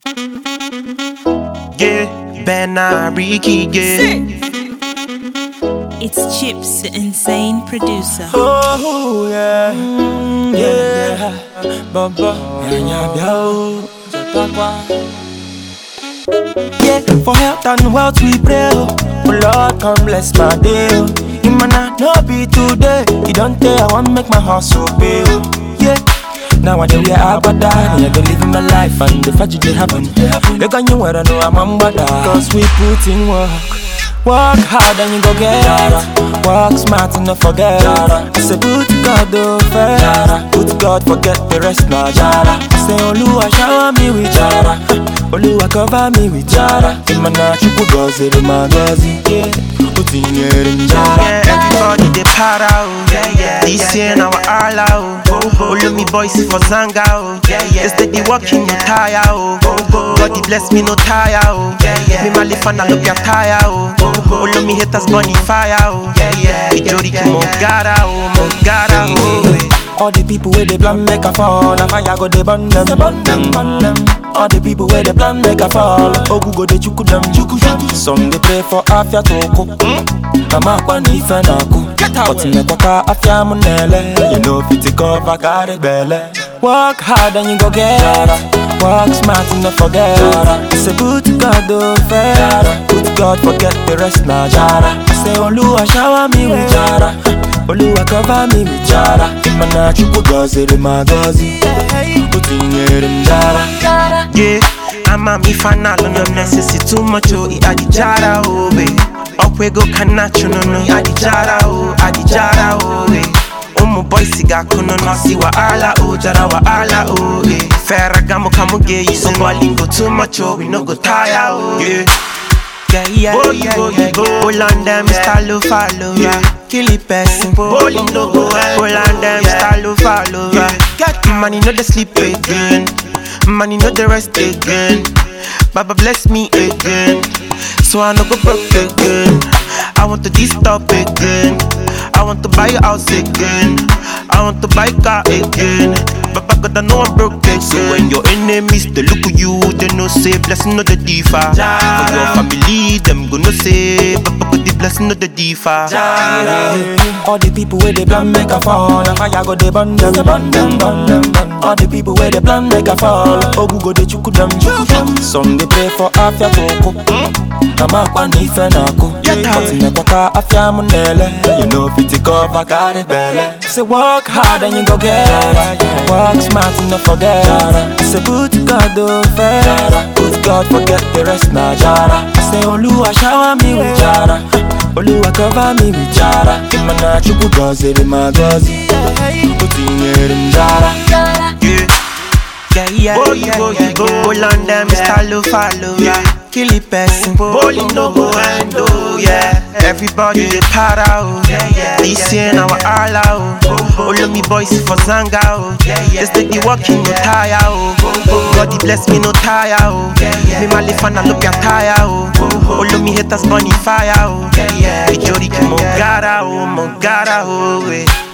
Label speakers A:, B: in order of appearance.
A: Yeah, Ben Ricky, yeah.
B: It's Chips, the insane producer.
A: Oh, yeah. Mm, yeah. Baba. Yeah, for health and wealth we pray. Oh, Oh, Lord, come bless my day. Oh. It might not no be today. You don't tell I want make my hustle pay. Oh. Yeah. Nowadays we are abada Yeah, they living my life and the fact they happen They got you where I know I'm ambada Cause we put in work Work hard and you go get it Work smart and not forget it I say put God over Put God forget the rest now jara I say Oluwa shower me with jara Oluwa cover me with jara Imana chukwu goziri ma gozi yeah. Utinyere njara
C: Everybody they para oh. This year now all out oh. All of me boys for zanga oh. They steady walking no tire oh. God he bless me no tire oh. Me my life and I look at tire oh. All of me haters bunny fire oh. Ijori ki mo gara oh, mo gara oh.
A: All the people where they plan make a fall, and fire go they burn them, burn them, burn them. All the people where they plan make a fall, ogu go they chuku them, chuku chuku. Some they pray for afya toko, kama kwa ni fenaku. But nekwaka afya munele, you know fit to cover carry belle. Work hard and you go get it. Work smart and not forget it. Say put God over, put God forget the rest na jara. Say Oluwa shower me with jara. Oluwa cover me with jara Imana chukwu gọziri ma gọzi Utinyere m jara
C: Yeah, I'm a me fan no no necessity too much oh I adi jara oh we Okwego kanacho no no I adi jara oh I adi jara oh we Umu boy siga kuno no si wa ala oh jara wa ala oh eh Ferragamo kamuge you so lingo too much oh we no go tire oh yeah yeah, yeah, boy, yeah, boy, yeah, boy. Hold on them, style follow, yeah. Kill it person, bowling no go well. Hold on them, style follow, yeah. Get money, no the sleep again. Money, no the rest again. Baba bless me again, so I no go broke again. I want to stop again. I want to buy a house again. I want to buy a car again. Baba God, I know I'm broke again. So when your enemies they look at you, they no say blessing no the differ. For your family, them gonna say Baba God the blessing no the differ.
A: All the people where they plan make a fall And fire go they burn them, burn them, burn them, burn All the people where they plan make a fall Ogu go they chuku them, chuku them Some they pray for afya toko Kama kwa ni fenaku But nekwaka afya munele You know fit to cover carry belle Say work hard and you go get it Work smart and not forget it Say put God over Put God forget the rest na jara Say Oluwa shower me with jara Oluwa cover me with jara Imana chukwu gọziri ma gọzi Utinyere m jara
C: Yeah, yeah, yeah, boy, yeah, boy, yeah, boy. Hold on them, style follow, yeah. Kill it person, bowling no go end, oh, yeah. Everybody they para, oh. This year now all out, oh. All of me boys for zanga, oh. They steady walking no tire, oh. God he bless me no tire, oh. Me my life and I look at tire, oh. All of me haters bunny fire, oh. Ijori ki mo gara, oh, mo gara, oh, eh.